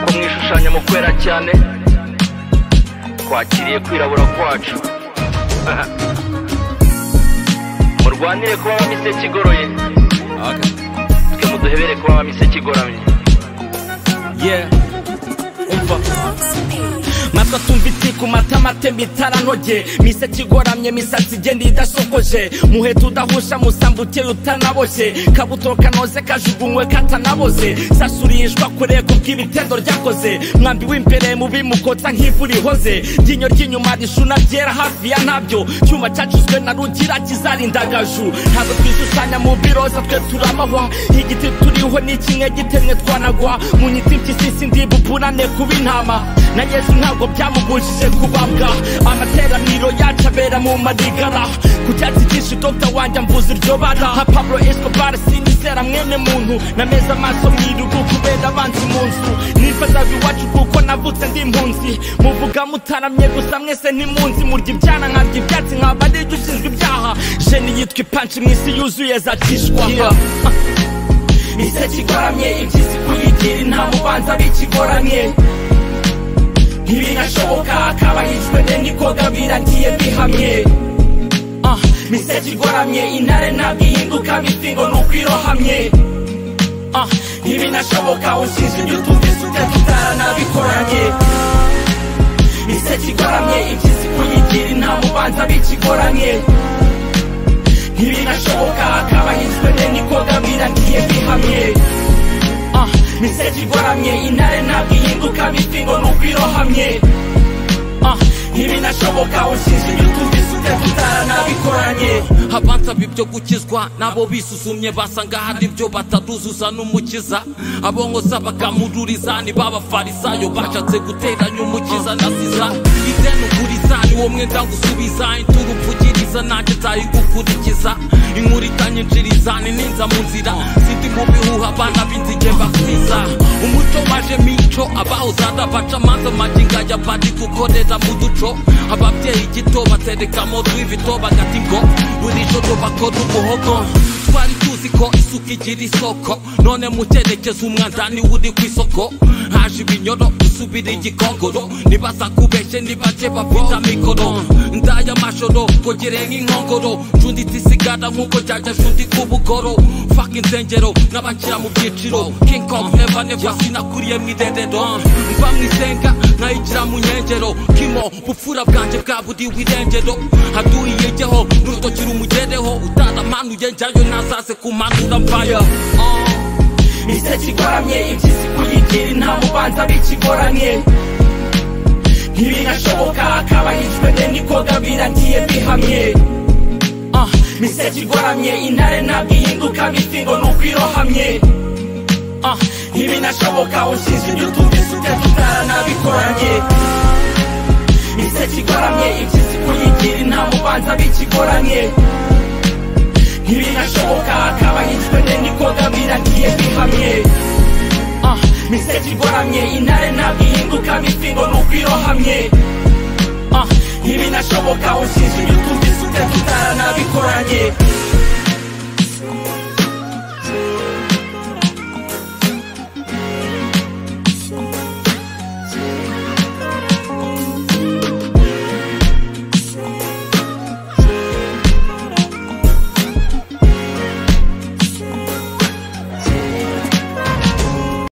kugabanya mu kwera cyane twakiriye kwirabura kwacu murwanire kuba abamiseke igoroye twe muduhebere kuba abamiseke igoramye yeah matwi atumvitse ku matama atemba itarantoge miseke igoramye imisatsi igenda idasokoje muheta udahusha musamba uteye utanaboshye kabuto kanoze kajugunywe katanaboze sasurishwa kure ku bw'ibitendo ryakoze mwambi w'imbere mubi mukotsa nk'ivu rihoze ryinyo ry'inyuma rishuna ryera hafi ya ntabyo cyuma cacuzwe na rugira kizarindagaju ntabwo twishushanya mu biroza twe turamahwa igiti turiho ni kimwe gitemwe twanagwa mu nyiti mpyisi ndibubunane kuba intama na yesu ntabwo byamubujije kubabwa amateraniro yacu abera mu madigara ku cyatsi cyinshi dogita wanjye ambuza iryo bara nka pablo escobar sinizera mwene muntu nameze amaso mu irugu kubera abanzi mu nzu nifazaga iwacu kuko navutse ndi impunzi muvuga mutaramye gusa mwese ntimunzi murya ibyana nkarya ibyatsi nkaba ari jya ushinzwe ibyaha jeni yitwa ipanci mu isi yuzuye zacishwa mise kigoramye iby'isi kuyigira nta mubanza bikigoramye ntibinashoboka akaba yishwe ne nikoga biragiye bihamye Ah, mise kigoramye intare ntabwo ihinduka mifingo nuko irohamye Ah, ntibinashoboka ushinze ibyo utumvise utatutara nabikoranye mise kigoramye iby'isi kuyigira nta mubanza bikigoramye ntibinashoboka akaba yishwe ne nikoga biragiye bihamye Ah, mise kigoramye intare ntabwo ihinduka mifingo nuko irohamye Ah, ntibinashoboka ushinze ibyo utumvise utatutara nabikoranye abansaba ibyo gukizwa nabo bisusumye basanga hari ibyo bataduzuza n'umukiza abongoza bakamururiza ni b'abafarisayo bashatse guteranya umukiza na siza izenuguriza ni wo mwenda gusubiza inturu uvugiriza nanjye nzayigukurikiza inkuru itanyinjiriza ni ninza mu nzira sindi mu bihuha abana b'inzige bakwiza umuco waje mico abawuzada baca amanza maginga ya bari gukorera mu duco ababyeyi gito baterekamo rw'ibito bagati ngo buri joro bakora umuhogo twari tuzi ko isuka igira isoko none mu cyerekezo umwanda niwe uri ku isoko haje ibinyoro usubira igikongoro nibaza kubeshye nibace bafite amikoro ndaya amashoro kogere nk'inkongoro cunditse isigara nk'uko jyaja cundi ku bugoro faka insengero nk'abashyira mu byiciro king kong never never sinakuriye mu irerero mva mu isenga nkayigira mu nkengero kimo bupfura bwanjye bwa buri wirengero haduhiyegeho n'urutoki rumugereho utaramanuye njyayo ntazase kumanura mvayo mise kigoramye iby'isi kuyigira nta mubanza bikigoramye ntibinashoboka akaba yishwe ne nikoga biragiye bihamye Ah, mise kigoramye intare ntabwo ihinduka mifingo nuko irohamye Ah, ntibinashoboka ushinze ibyo utumvise utatutara nabikoranye mise kigoramye iby'isi kuyigira nta mubanza bikigoramye ntibinashoboka akaba yitwa ne nikoga biragiye bihamye Ah, mise kigoramye intare ntabwo ihinduka mifingo nuko irohamye Ah, ntibinashoboka ushinze ibyo utumvise utatutara nabikoranye